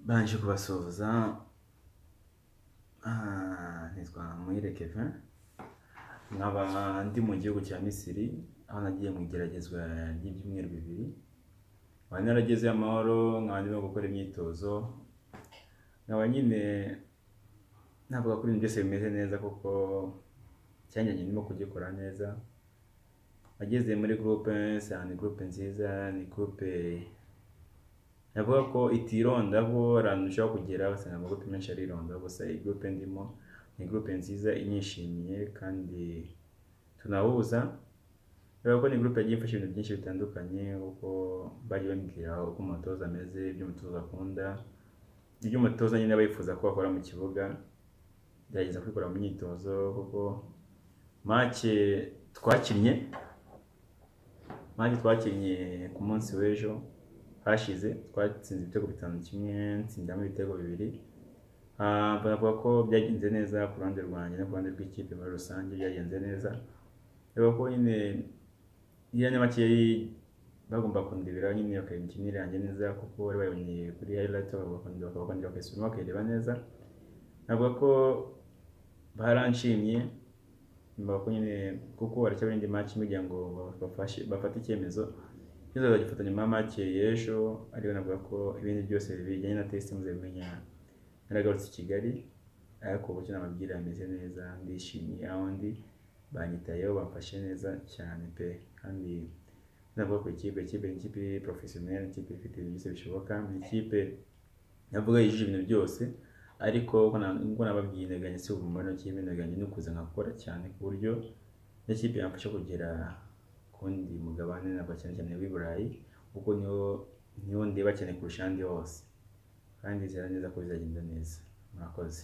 baje kubasuhuza ah, nitwa Muhire Kevin nkaba ndi mu gihugu cya Misiri aho nagiye mu igeragezwa ry'ibyumweru bibiri nkaba naragezeyo amahoro nkaba ndimo gukora imyitozo nkaba nyine navuga ko ibintu byose bimeze neza kuko cyane ndimo kugikora neza ageze muri groupe sani groupe nziza ni groupe navuga ko itirondaho ahantu ushobora kugera usanga amagurupe menshi arirondaho gusa iyi groupe ndimo ni groupe nziza inyishimiye kandi tunahuza rero ko ni groupe yagiye imfasha ibintu byinshi bitandukanye kuko bari bambwira uko umutoza ameze ibyo umutoza akunda ibyo umutoza nyine aba yifuza ko bakora mu kibuga gerageza kwikora mu myitozo kuko make twakinnye make twakinnye ku munsi w'ejo hashize twatsinze ibitego bitanu kimwe ntsindamo ibitego bibiri Ah, baravuga ko byagenze neza ku ruhande rwanjye no ku ruhande rw'ikipe muri rusange byagenze neza reba ko nyine iriya nyamake bagomba kundebera nyine bakareba imikinire yanjye neza kuko bari bayibonye kuri highlight bakongera bakongera bakayisubiramo bakayireba neza navuga ko baranshimye mbaga ko nyine kuko baracyabona indi match kugira ngo bafashe- bafate icyemezo cyiza bagifatanya nyuma match y'ejo ariyo navuga ko ibindi byose bijyanye na test muzabimenya naragarutse i Kigali ariko uburyo nababwira ameze neza ndishimiye aho ndi banyitayeho bamfashe neza cyane pe kandi navuga ku ikipe ikipe ni ikipe porofesiyoneri ikipe ifite ibintu byose bishoboka ni ikipe navuga yujuje ibintu byose ariko uko na- uko nababwiye intego si ubumara n'ikipe intego yanjye ni ukuza nkakora cyane ku buryo n'ikipe yamfasha kugera ku wundi mugabane navuga cyane cyane w'i Burayi kuko niho niho ndeba cyane kurusha ahandi hose kandi nizera neza ko bizagenda neza murakoze